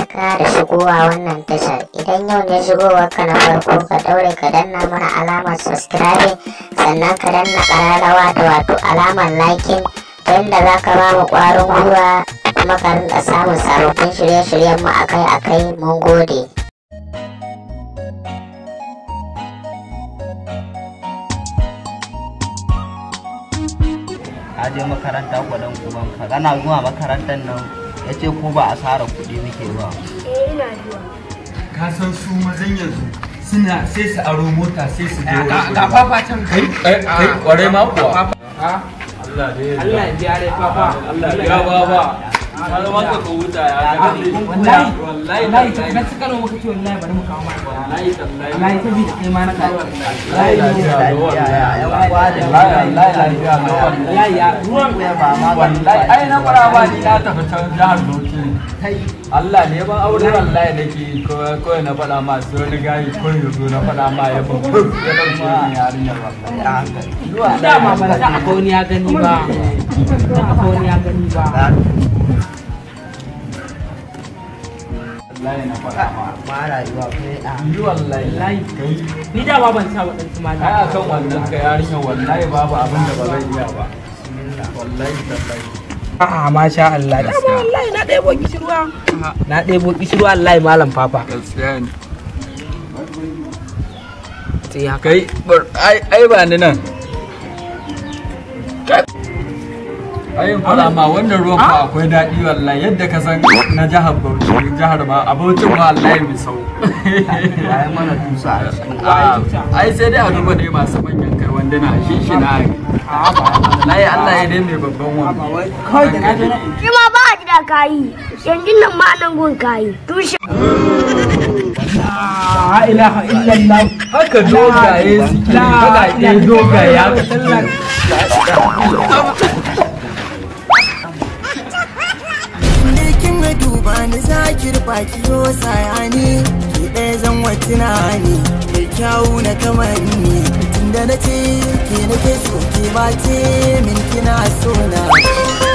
barka da shigowa wannan tashar idan yau ne shigowar ka na farko ka daure ka danna mana alamar subscribing sannan ka danna kararrawa da wato alamar liking ta yadda za ka ba mu kwarin gwiwa kuma ka rinka samun sababbin shirye-shiryen mu akai-akai mun gode. a je makaranta kwadon kuban ka kana zuwa makarantar nan ya ce ko ba asara kuɗi muke ba Eh ina zuwa. ka san su mazan yanzu suna sai su aro mota sai su je ga fafa can kai kai kai kwarai ma kuwa Allah ya biya dai fafa Allah ya ba ba ka zama ka ka huta ya ga ni wallahi wallahi wallahi ta na suka nawa muka ce wallahi bari mu kawo ma wallahi tallahi wallahi ta bi da kai ma na ka wallahi wallahi ya ruwan wallahi ai na fara ba ni na tafi can jihar Bauchi Allah ne ban aure wallahi nake kawai na faɗa ma sai wani gayi ko yanzu na faɗa ma ya ban ya ɗauke ni yarinyar wallahi dama ban sa akwai wani ya gani ba sa akwai wani ya gani ba wallahi na faɗa ma ma rayuwa kai a yi wallahi wallahi kai ni dama ban sa waɗansu mata ai akan wannan ka yarinyar wallahi babu abin da ba zan iya ba wallahi tallahi a'a masha Allah dama wallahi na ɗebo kishirwa na ɗebo kishirwa wallahi malam fafa gaskiya ne sai haka kai bar- ai ai ba ni nan ai in fara ma wannan ruwan fa akwai daɗi wallahi yadda ka san na jihar Bauchi jihar ma a Bauchi ma wallahi mai sau ai mana tusa a cikin Ah, ai sai dai a duba dai masu manyan kai wanda na shi shi na wallahi Allah ya dai mai babban wani kawai da na zo na Shi ma ba a gida kayi. Yanzu nan ma nan gun kayi. Tushe. la ilaha illallah haka dogaye suke baƙaƙe dogaye haka suke kin ga duba ni zakir baki yo sayani ki ɗaya zan wa tunani mai kyawu na kamanni tunda na ce ke nake so ke ba ce min kina so na